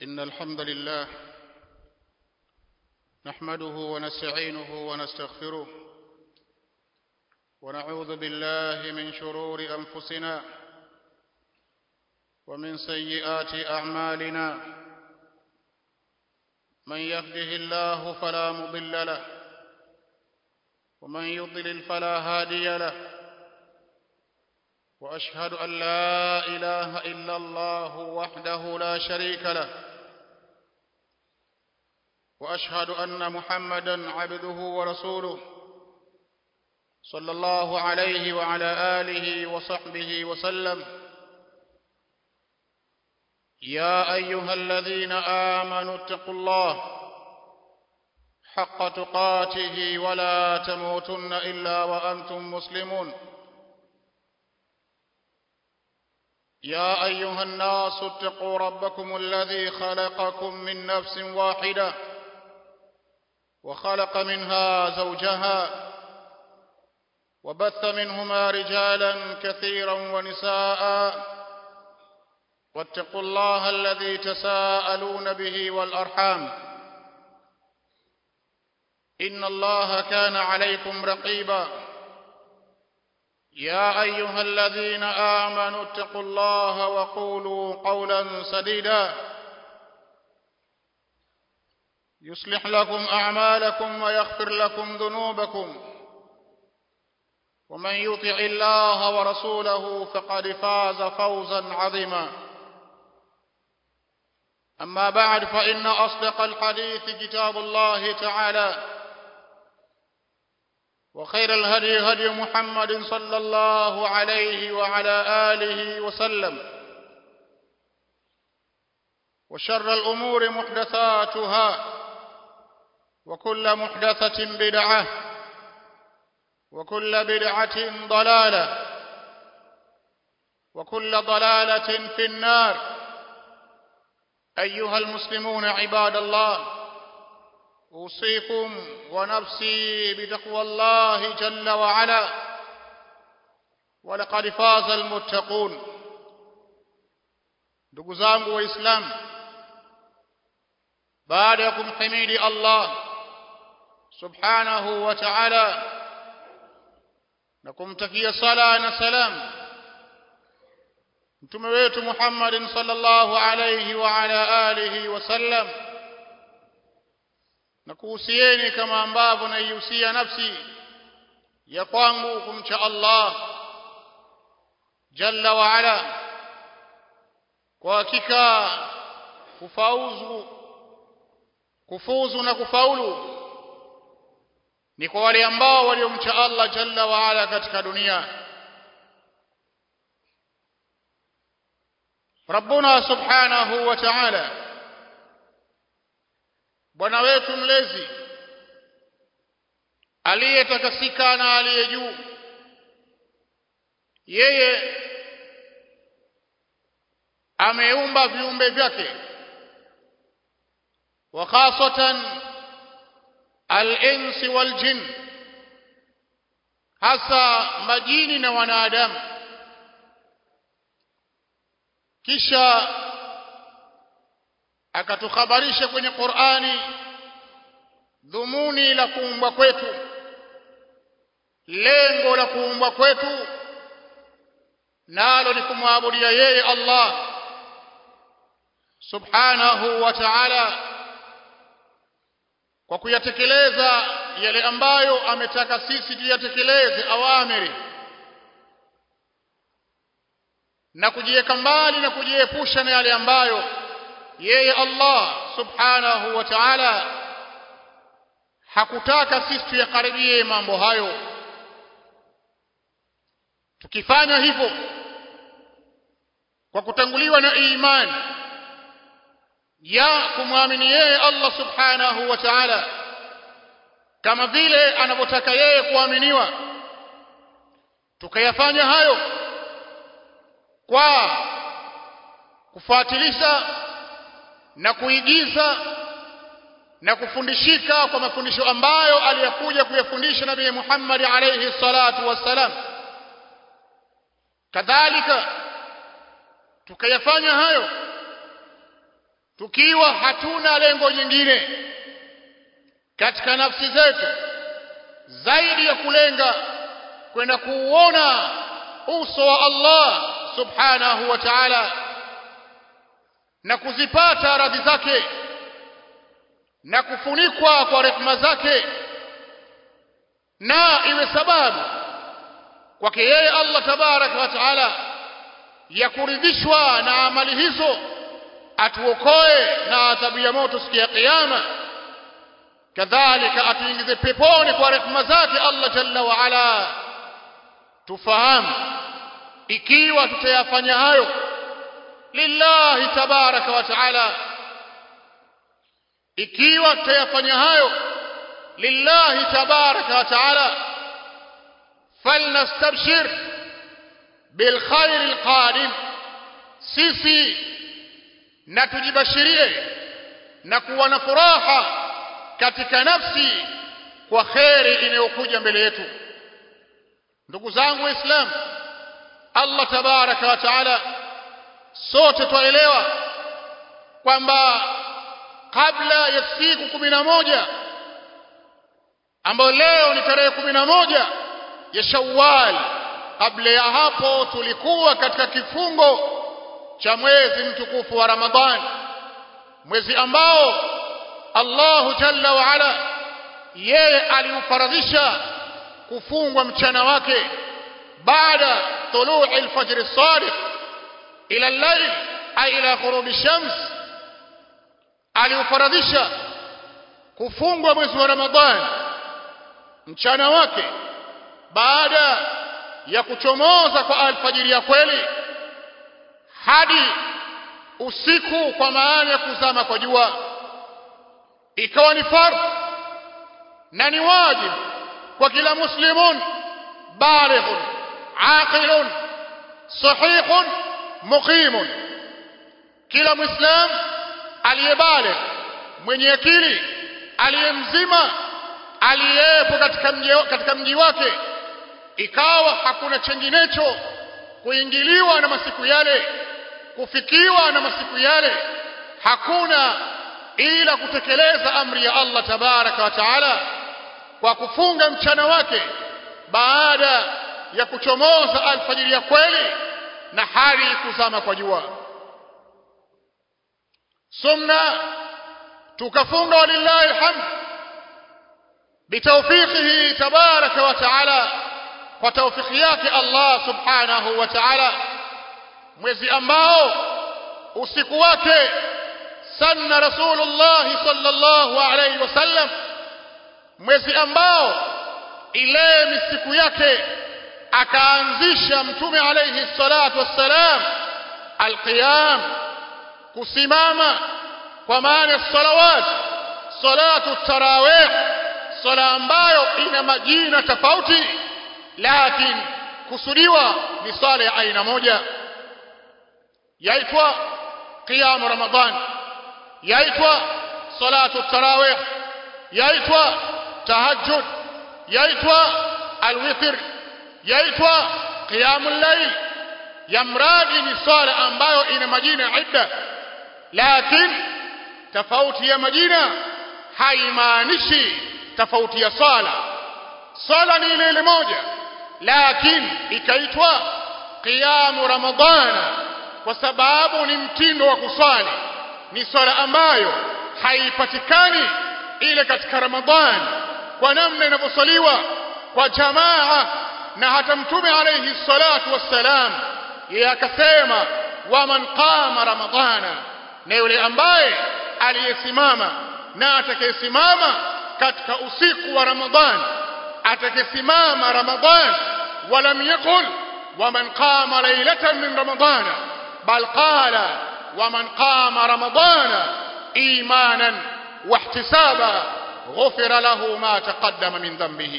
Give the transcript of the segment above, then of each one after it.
إن الحمد لله نحمده ونستعينه ونستغفره ونعوذ بالله من شرور أنفسنا ومن سيئات أعمالنا من يهده الله فلا مضل له ومن يضلل فلا هادي له واشهد ان لا اله الا الله وحده لا شريك له واشهد ان محمدا عبده ورسوله صلى الله عليه وعلى اله وصحبه وسلم يا ايها الذين امنوا اتقوا الله حق تقاته ولا تموتن الا وانتم مسلمون يا ايها الناس اتقوا ربكم الذي خلقكم من نفس واحده وخلق منها زوجها وبث منهما رجالا كثيرا ونساء واتقوا الله الذي تساءلون به والارحام ان الله كان عليكم رقيبا يا ايها الذين امنوا اتقوا الله وقولوا قولا سديدا يصلح لكم اعمالكم ويغفر لكم ذنوبكم ومن يطع الله ورسوله فقد فاز فوزا عظيما اما بعد فان اصدق الحديث كتاب الله تعالى وخير الهدي هدي محمد صلى الله عليه وعلى آله وسلم وشر الأمور محدثاتها وكل محدثة بدعة وكل بدعة ضلالة وكل ضلالة في النار أيها المسلمون عباد الله أوصيكم ونفسي بتقوى الله جل وعلا ولقد فاز المتقون ndugu zangu waislamu baada ya kumhimidi Allah subhanahu wa ta'ala na kumtakia sala na salam mtume wetu Muhammadin sallallahu alayhi wa ala alihi wa sallam na kuhusieni kama ambavyo naihusia nafsi ya kwangu kumcha Allah jalla wa ala kwa hakika kufauzu kufuzu na kufaulu ni kwa wale ambao waliomcha Allah jalla wa ala katika dunia Rabbuna subhanahu wa ta'ala bwana wetu mlezi aliyetakasika na aliye juu yeye ameumba viumbe vyake wa khasatan al-insi wal jin hasa majini na wanadamu kisha akatukhabarisha kwenye Qur'ani dhumuni la kuumbwa kwetu lengo la kuumbwa kwetu nalo ni kumwabudia yeye Allah subhanahu wa ta'ala kwa kuyatekeleza yale ambayo ametaka sisi tuyatekeleze awamiri na kujiweka mbali na kujiepusha na yale ambayo yeye Allah subhanahu wa ta'ala hakutaka sisi tuyakaribie mambo hayo tukifanya hivyo kwa kutanguliwa na imani ya kumwamini yeye Allah subhanahu wa ta'ala kama vile anavyotaka yeye kuaminiwa tukayafanya hayo kwa kufuatilisha na kuigiza na kufundishika kwa mafundisho ambayo aliyakuja kuyafundisha Nabii Muhammad alayhi salatu wassalam kadhalika tukayafanya hayo tukiwa hatuna lengo jingine katika nafsi zetu zaidi ya kulenga kwenda kuuona uso wa Allah subhanahu wa ta'ala na kuzipata radhi zake na kufunikwa kwa rehema zake na iwe sababu kwake yeye Allah tabaraka wa taala ya kuridhishwa na amali hizo atuokoe na adhabu ya moto siku ya kiyama kadhalika atuingize peponi kwa rehema zake Allah jalla wa ala tufahamu ikiwa tutayafanya hayo lillahi tabaraka wa taala ikiwa tutayafanya hayo lillahi tabaraka wa taala falnastabshir bilkhair alqadim sisi na tujibashirie na kuwa na furaha katika nafsi kwa kheri inayokuja mbele yetu ndugu zangu waislamu Allah tabaraka wa taala sote twaelewa kwamba kabla ya siku kumi na moja ambayo leo ni tarehe kumi na moja ya Shawwal kabla ya hapo tulikuwa katika kifungo cha mwezi mtukufu wa Ramadhan mwezi ambao Allahu Jalla wa Ala yeye aliufaradhisha kufungwa mchana wake baada طلوع الفجر الصادق إلى الليل أي إلى غروب الشمس aliufaradhisha kufungwa mwezi wa Ramadhani mchana wake baada ya kuchomoza kwa alfajiri ya kweli hadi usiku kwa maana ya kuzama kwa jua ikawa ni fardh na ni wajibu kwa kila muslimun balighun aqilun sahihun muqimun kila muislam aliyebaligh mwenye akili aliyemzima aliyepo katika mji katika mji wake ikawa hakuna chenginecho kuingiliwa na masiku yale kufikiwa na masiku yale hakuna ila kutekeleza amri ya Allah tabaraka wa taala kwa kufunga mchana wake baada ya kuchomoza alfajiri ya kweli na hali kuzama kwa jua sumna tukafunga walillahi alhamd bitawfiqihi tabaraka wa taala kwa tawfiki yake Allah subhanahu wa ta'ala mwezi ambao usiku wake sanna rasulullah sallallahu alayhi wasallam mwezi ambao ile misiku yake akaanzisha mtume alayhi salatu wassalam alqiyam kusimama kwa maana salawat salatu tarawih sala ambayo ina majina tofauti lakini kusudiwa ni sala ya aina moja yaitwa qiyam ramadan yaitwa salatu tarawih yaitwa tahajjud yaitwa alwitr yaitwa qiyamul layl ya mradi ni sala ambayo ina majina idda lakini tofauti ya majina haimaanishi tofauti ya sala sala ni ile ile moja lakini ikaitwa qiyamu ramadana kwa sababu ni mtindo wa kuswali ni swala ambayo haipatikani ile katika ramadhani kwa namna inavyoswaliwa kwa jamaa na hata mtume alayhi salatu wassalam yeye akasema waman qama ramadhana na yule ambaye aliyesimama na atakayesimama katika usiku wa ramadhani atakayesimama ramadhani walam yaqul waman qama laylatan min ramadhana bal qala waman qama ramadhana imanan واحتسابا غفر له ما تقدم من ذنبه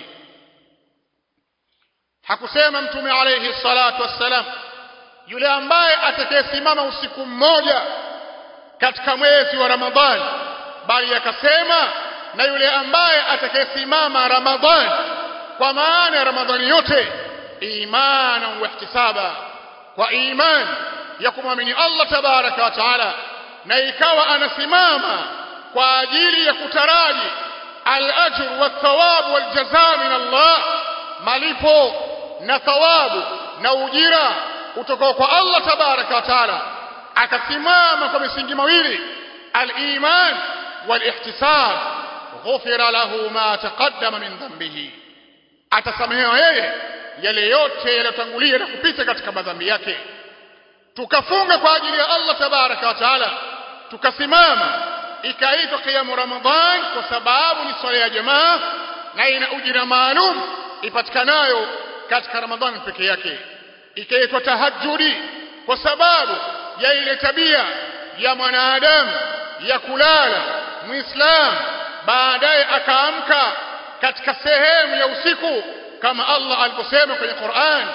hakusema mtume alayhi salatu wassalam yule ambaye atakayesimama usiku mmoja katika mwezi wa ramadhani bali akasema na yule ambaye atakayesimama ramadhani kwa maana ya ramadhani yote imana wa ihtisaba kwa iman ya kumwamini Allah tabaraka wa taala na ikawa anasimama kwa ajili ya kutaraji al-ajr wa thawab wal jazaa min Allah malipo na thawabu na ujira kutoka kwa Allah tabaraka wa taala akasimama kwa misingi mawili al-iman wal-ihtisab ghufira lahu ma taqaddama min dhanbihi atasamehewa yeye yale yote yaliyotangulia na kupita katika madhambi yake tukafunga kwa ajili ya Allah tabaraka wa taala tukasimama ikaitwa qiyamu ramadhan kwa sababu ni swala ya jamaa na ina ujira maalum ipatikanayo katika ramadhani peke yake ikaitwa tahajjudi kwa sababu ya ile tabia ya mwanadamu ya kulala muislam baadaye akaamka katika sehemu ya usiku kama Allah aliposema kwenye Qur'an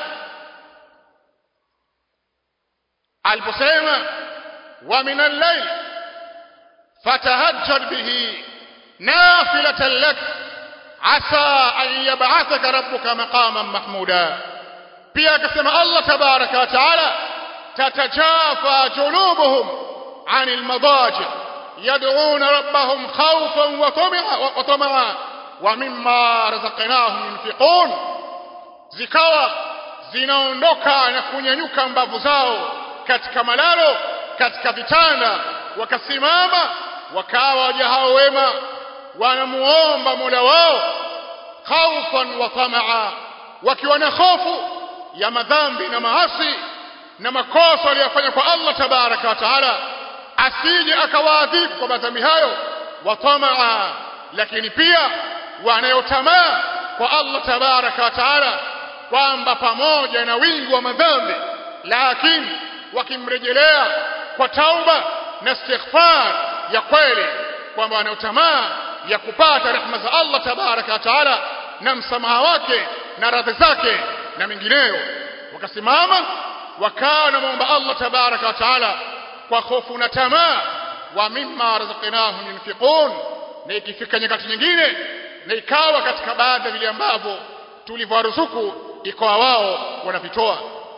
aliposema wa min al-layl fatahajjad bihi nafilatan lak asa an yab'athaka rabbuka maqaman mahmuda pia akasema Allah tabaraka wa taala tatajafa junubuhum عن المضاجع يدعون ربهم خوفا وطمعا وطمعا ومما رزقناهم ينفقون zikawa zinaondoka na kunyanyuka mbavu zao katika malalo katika vitanda wakasimama wakawa waja hao wema wanamuomba Mola wao khaufan wa tamaa wakiwa na hofu ya madhambi na maasi na makosa waliyofanya kwa Allah tabaraka wa taala asije akawaadhibu kwa madhambi hayo wa tamaa lakini pia wanayotamaa kwa Allah tabaraka wa taala kwamba pamoja na wingi wa madhambi lakini wakimrejelea kwa tauba na istighfar ya kweli kwamba wanayotamaa ya kupata rehema za Allah tabaraka wa taala na msamaha wake na radhi zake na mengineyo wakasimama wakawa na muomba Allah tabaraka wa taala kwa hofu na tamaa wa mimma razaqnahum yunfiqun na ikifika nyakati nyingine na ikawa katika baadhi ya vile ambavyo tulivyowaruzuku ikawa wao wanavitoa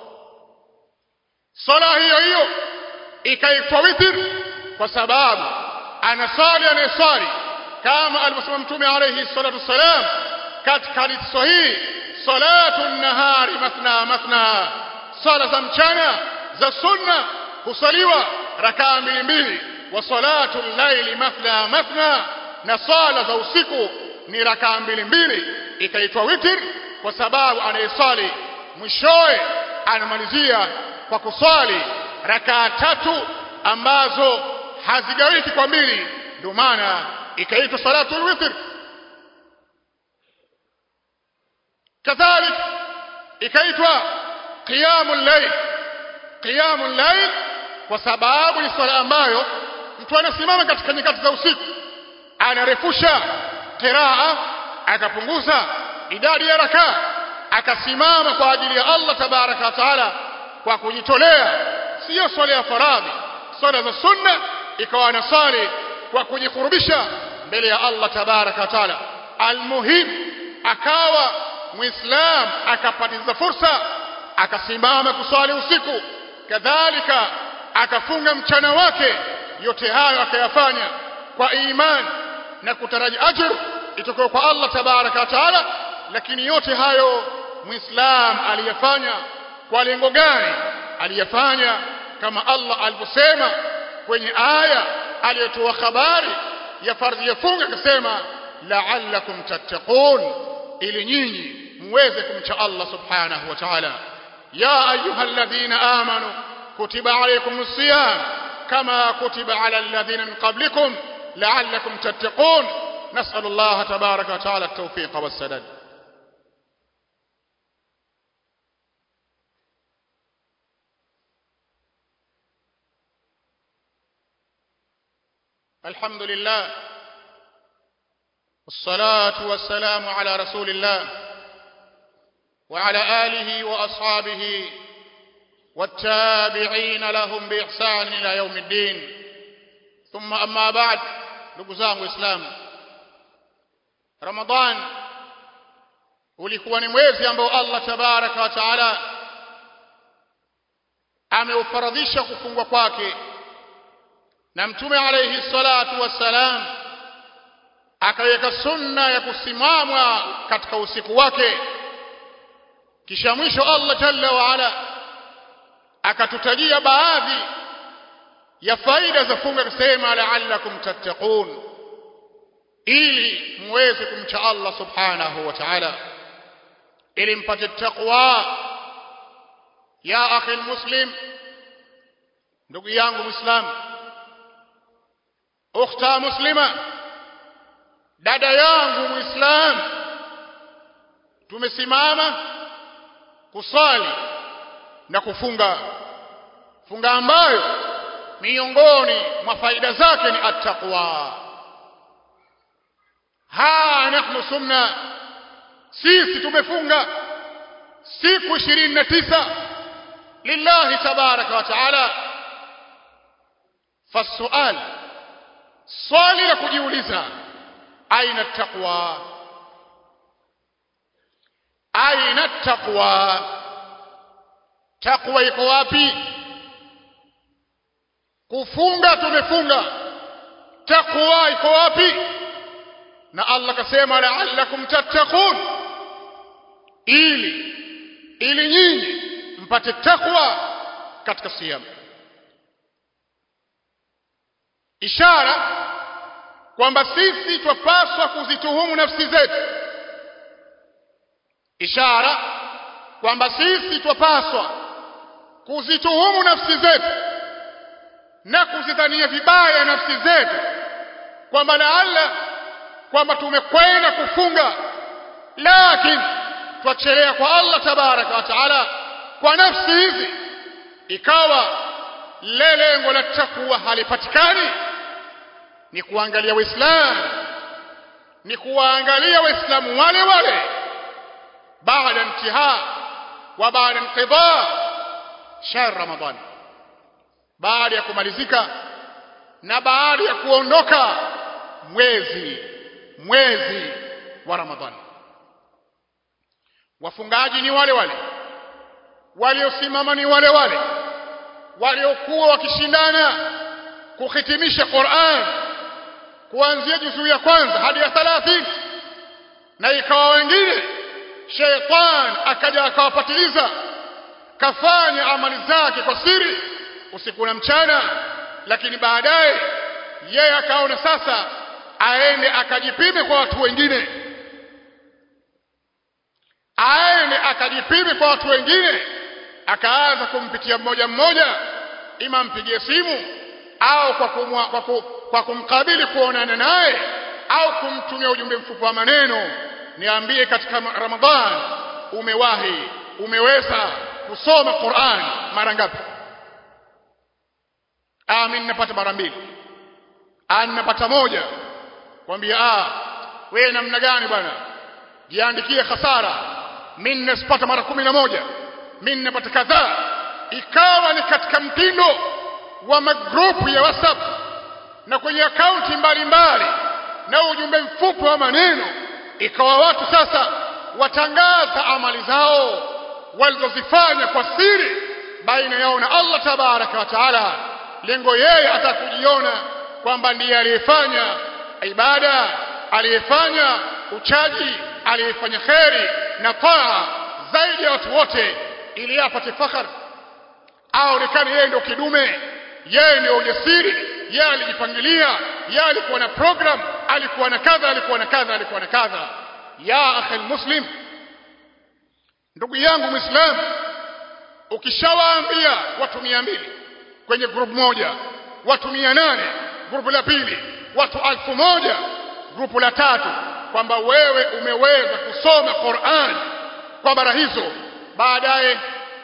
sala hiyo hiyo ikaitwa witr kwa sababu anasali anayesali kama alivyosema mtume alayhi salatu wassalam katika hadithi sahihi salatu nahari mathna mathna sala za mchana za sunna husaliwa rakaa mbili mbili wa salatu llaili mathna mathna na sala za usiku ni rakaa mbili mbili ikaitwa witr kwa sababu anayesali mwishowe anamalizia kwa kuswali rakaa tatu ambazo hazigawiki kwa mbili ndio maana ikaitwa salatu witr kadhalik ikaitwa qiyamul layl qiyamul layl kwa sababu ni swala ambayo mtu anasimama katika nyakati za usiku anarefusha qiraa akapunguza idadi ya rakaa akasimama kwa ajili ya Allah tabaraka wa taala kwa kujitolea sio swala ya faradhi swala za sunna ikawa anasali kwa kujikurubisha mbele ya Allah tabaraka wa taala almuhim akawa muislam akapatiza fursa akasimama kuswali usiku kadhalika akafunga mchana wake yote hayo akayafanya kwa imani na kutaraji ajr itokayo kwa Allah tabaraka wa taala lakini yote hayo muislam aliyafanya kwa lengo gani aliyafanya kama Allah alivyosema kwenye aya aliyotoa habari ya fardhi ya funga akasema la'allakum tattaqun ili nyinyi muweze kumcha Allah subhanahu wa ta'ala ya ayyuhalladhina amanu kutiba alaykumus siyam kama kutiba ala alladhina min qablikum la'allakum tattaqun نسأل الله تبارك وتعالى التوفيق والسداد الحمد لله والصلاة والسلام على رسول الله وعلى آله وأصحابه والتابعين لهم بإحسان إلى يوم الدين ثم أما بعد لقزام إسلام Ramadhan ulikuwa ni mwezi ambao Allah tabaraka wa taala ameufaradhisha kufungwa kwake na mtume alayhi salatu wassalam akaweka sunna ya kusimamwa katika usiku wake kisha mwisho Allah jalla wa ala akatutajia baadhi ya faida za funga kusema la'allakum tattaqun ili muweze kumcha Allah subhanahu wa ta'ala ili mpate taqwa ya akhi muslim ndugu yangu muislam ukhta muslima dada yangu muislam tumesimama kusali na kufunga funga ambayo miongoni mwa faida zake ni attaqwa ha nahnu sumna sisi tumefunga siku 29 lillahi tabaraka wa taala fasual swali la kujiuliza aina taqwa aina taqwa taqwa iko wapi kufunga tumefunga taqwa iko wapi na Allah kasema la'allakum tattaqun ili ili nyinyi mpate takwa katika siyam ishara kwamba sisi twapaswa kuzituhumu nafsi zetu ishara kwamba sisi twapaswa kuzituhumu nafsi zetu na kuzidhania vibaya nafsi zetu kwamba laalla kwamba tumekwenda kufunga lakini twachelea kwa Allah tabaraka wa taala kwa nafsi hizi ikawa le lengo la takwa halipatikani ni kuangalia waislamu ni kuwaangalia waislamu wale wale baada intihaa wa baada inqidha shahr ramadan baada ya kumalizika na baada ya kuondoka mwezi mwezi wa ramadhani wafungaji ni wale wale waliosimama ni wale wale waliokuwa wakishindana kuhitimisha Qur'an kuanzia juzuu ya kwanza hadi ya 30 na ikawa wengine sheitan akaja akawapatiliza kafanya amali zake kwa siri usiku na mchana lakini baadaye yeye akaona sasa aende akajipime kwa watu wengine aende akajipime kwa watu wengine akaanza kumpitia mmoja mmoja ima mpigie simu au kwa, kumwa, kwa, ku, kwa kumkabili kuonana naye au kumtumia ujumbe mfupi wa maneno niambie katika Ramadhan umewahi umeweza kusoma Qur'an mara ngapi ah mimi napata mara mbili ah napata moja kwambia ah wewe namna gani bwana jiandikie hasara mimi nasipata mara kumi na moja mimi napata kadhaa ikawa ni katika mtindo wa magrupu ya WhatsApp na kwenye akaunti mbalimbali na ujumbe mfupi wa maneno ikawa watu sasa watangaza amali zao walizozifanya kwa siri baina yao na Allah tabaraka wa taala lengo yeye atakujiona kwamba ndiye aliyefanya ibada aliyefanya uchaji aliyefanya kheri na taa zaidi ya watu wote ili apate fakhar aonekane yeye ndio kidume yeye ndio ujasiri yeye alijipangilia yeye alikuwa na program alikuwa na kadha alikuwa na kadha alikuwa na kadha ya akhi muslim ndugu yangu muislam ukishawaambia watu mia mbili kwenye group moja watu mia nane grupu la pili watu alfu moja grupu la tatu kwamba wewe umeweza kusoma Qur'an kwa bara hizo baadaye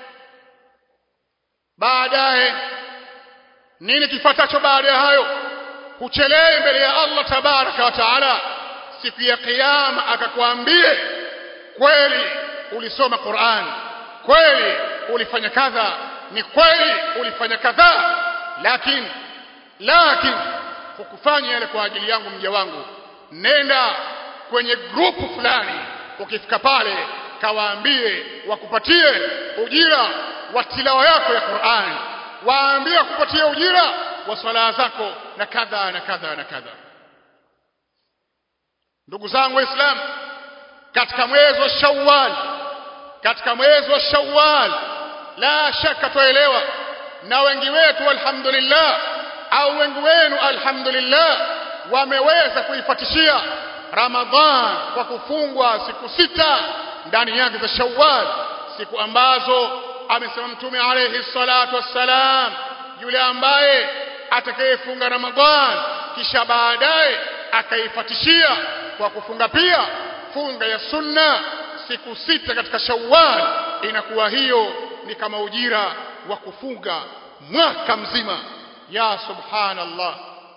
baadaye nini kifuatacho baada ya hayo huchelee mbele ya Allah tabaraka wa taala siku ya kiyama akakwambie kweli ulisoma Qur'an kweli ulifanya kadha ni kweli ulifanya kadha lakini lakini hukufanya yale kwa ajili yangu mja wangu nenda kwenye grupu fulani ukifika pale kawaambie wakupatie ujira wa tilawa yako ya Qur'an waambie wakupatie ujira wa swala zako na kadha na kadha na kadha ndugu zangu waislamu katika mwezi wa Shawwal katika mwezi wa Shawwal la shaka tuelewa na wengi wetu alhamdulillah au wengi wenu alhamdulillah wameweza kuifatishia Ramadhan kwa kufungwa siku sita ndani yake za Shawwal siku ambazo amesema mtume alayhi salatu wassalam yule ambaye atakayefunga Ramadhan kisha baadaye akaifatishia kwa kufunga pia funga ya sunna siku sita katika Shawwal inakuwa hiyo ni kama ujira wa kufunga mwaka mzima ya subhanallah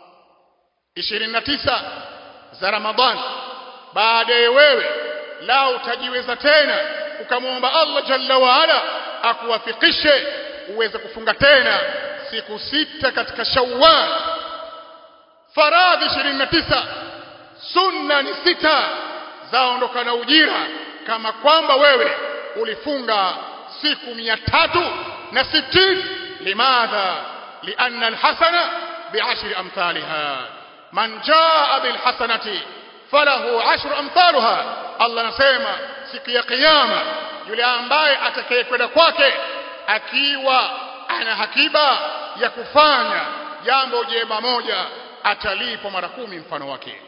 29 za Ramadhan baadaye wewe lao utajiweza tena ukamwomba Allah jalla wa ala akuwafikishe uweze kufunga tena siku sita katika Shawwal faradhi 29 sunna ni sita zaondoka na ujira kama kwamba wewe ulifunga siku mia tatu na sitini limadha lianna alhasana biashri amthaliha man jaa bilhasanati falahu ashru amthaluha Allah anasema siku ya kiyama yule ambaye atakayekwenda kwake akiwa ana hakiba ya kufanya jambo jema moja atalipwa mara kumi mfano wake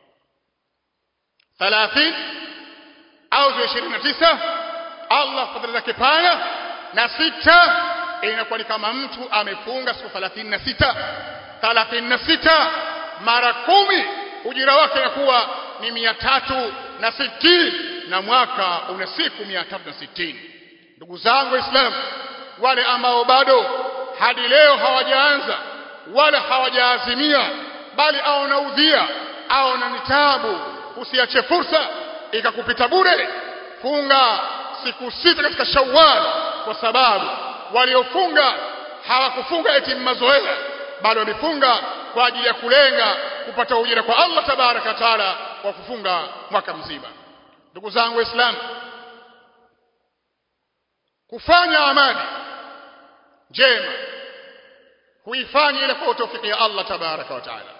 30 au 29 Allah fadhila zake pana na sita inakuwa ni kama mtu amefunga siku 36 36 mara kumi ujira wake inakuwa ni mia tatu na sitini na mwaka una siku mia tatu na sitini ndugu zangu waislamu wale ambao bado hadi leo hawajaanza wala hawajaazimia bali au na udhia au na nitabu usiache fursa ikakupita bure funga siku sita katika Shawwal kwa sababu waliofunga hawakufunga eti mazoea bali walifunga kwa ajili ya kulenga kupata ujira kwa Allah tabaraka taala kwa kufunga mwaka mzima ndugu zangu waislamu kufanya amali njema huifanya ile kwa tawfiki ya Allah tabaraka wa taala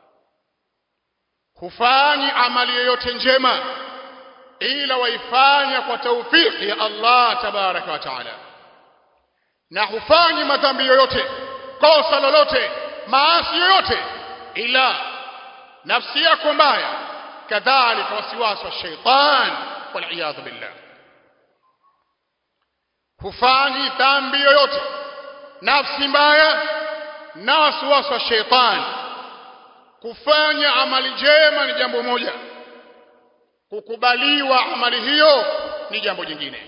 hufanyi amali yoyote njema ila waifanya kwa taufiki ya Allah tabaraka wa taala na hufanyi madhambi yoyote kosa lolote maasi yoyote ila nafsi yako mbaya kadhalika wasiwasi wa shaitan waliyadhu billah hufanyi dhambi yoyote nafsi mbaya na wasiwasi wa shaitan kufanya amali njema ni jambo moja kukubaliwa amali hiyo ni jambo jingine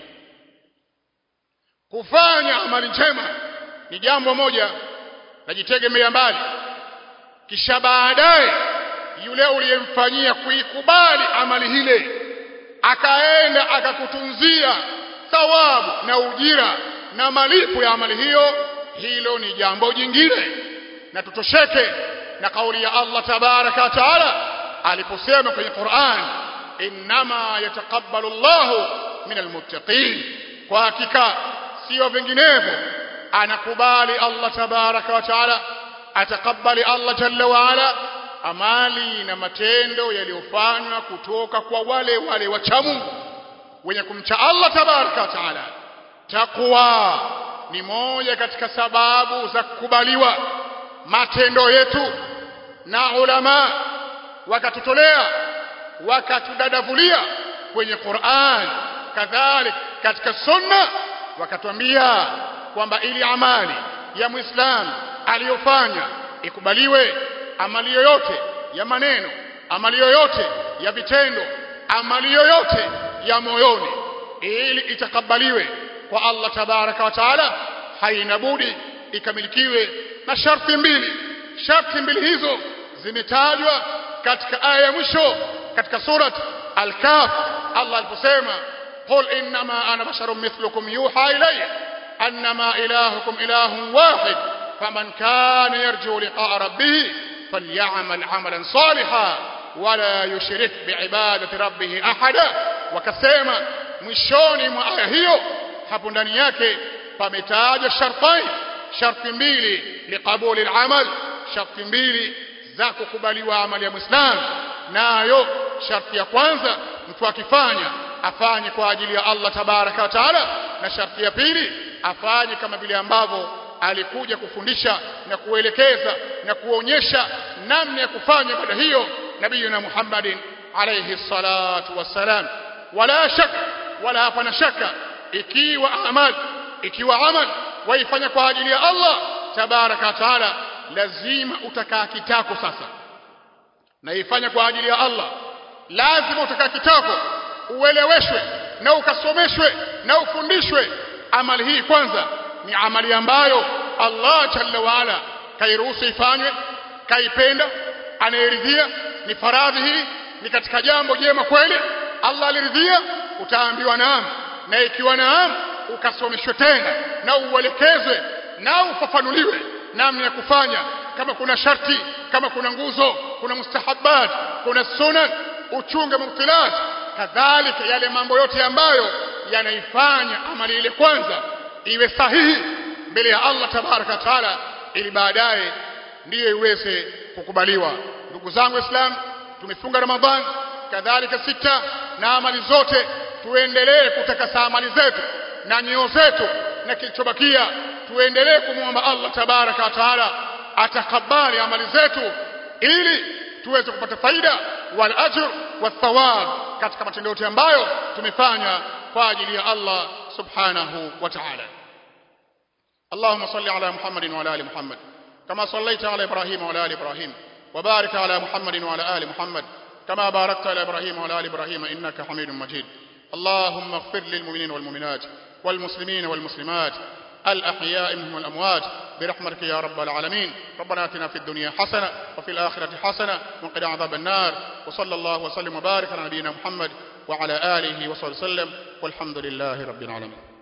kufanya amali njema ni jambo moja najitegemea mbali kisha baadaye yule uliyemfanyia kuikubali amali hile akaenda akakutunzia thawabu na ujira na malipo ya amali hiyo hilo ni jambo jingine na tutosheke na kauli ya Allah tabaraka wa taala aliposema kwenye Qur'an innama yataqabbalu Allahu min almuttaqin kwa hakika sio vinginevyo anakubali Allah tabaraka wa taala atakabali Allah jalla wa ala amali na matendo yaliyofanywa kutoka kwa wale wale wacha Mungu wenye kumcha Allah tabaraka wa taala takwa ni moja katika sababu za kukubaliwa matendo yetu na ulama wakatutolea wakatudadavulia kwenye Qur'an kadhalik katika sunna wakatuambia kwamba ili amali ya muislamu aliyofanya ikubaliwe amali yoyote ya maneno amali yoyote ya vitendo amali yoyote ya moyoni ili itakabaliwe kwa Allah tabaraka wa taala haina budi ikamilikiwe na sharti mbili sharti mbili hizo zimetajwa katika aya ya mwisho katika surat al-kaf Allah aliposema qul innama ana basharun mithlukum yuha ilayya annama ilahukum ilahun wahid faman kana yarju liqa'a rabbih falyamal 'amalan salihan wala yushrik biibadati rabbih ahada wakasema mwishoni mwa aya hiyo hapo ndani yake pametajwa shartain sharti mbili liqabuli al-amal sharti mbili za kukubaliwa amali ya Muislamu nayo sharti ya kwanza mtu akifanya afanye kwa ajili ya Allah tabaraka wa taala na sharti ya pili afanye kama vile ambavyo alikuja kufundisha na kuelekeza na kuonyesha namna ya kufanya ibada hiyo nabiyuna Muhammadin alayhi salatu wassalam wala shaka wala hapana shaka ikiwa amal ikiwa amal waifanya kwa ajili ya Allah tabaraka wa taala lazima utakaa kitako sasa na ifanya kwa ajili ya Allah lazima utakaa kitako ueleweshwe na ukasomeshwe na ufundishwe amali hii kwanza ni amali ambayo Allah jalla waala kairuhusu ifanywe kaipenda anayeridhia ni faradhi hii ni katika jambo jema kweli Allah aliridhia utaambiwa naam na ikiwa naam ukasomeshwe tena na uelekezwe na ufafanuliwe namna ya kufanya kama kuna sharti kama kuna nguzo kuna mustahabat kuna sunan uchunge mubtilat kadhalika yale mambo yote ambayo yanaifanya amali ile kwanza iwe sahihi mbele ya Allah tabaraka taala ili baadaye ndiyo iweze kukubaliwa ndugu zangu waislamu tumefunga ramadhan kadhalika sita na amali zote tuendelee kutakasa amali zetu na nyoyo zetu na kilichobakia tuendelee kumwomba Allah tabaraka wa taala atakabali amali zetu ili tuweze kupata faida wal ajr wathawab katika matendo yote ambayo tumefanya kwa ajili ya Allah subhanahu wa ta'ala اللهم صل على محمد وعلى ال محمد كما صليت على ابراهيم وعلى ال ابراهيم وبارك على محمد وعلى ال محمد كما باركت على ابراهيم وعلى ال ابراهيم انك حميد مجيد اللهم اغفر للمؤمنين والمؤمنات والمسلمين والمسلمات الأحياء منهم والأموات برحمتك يا رب العالمين ربنا اتنا في الدنيا حسنة وفي الآخرة حسنة وقنا عذاب النار وصلى الله وسلم وبارك على نبينا محمد وعلى آله وصحبه وسلم والحمد لله رب العالمين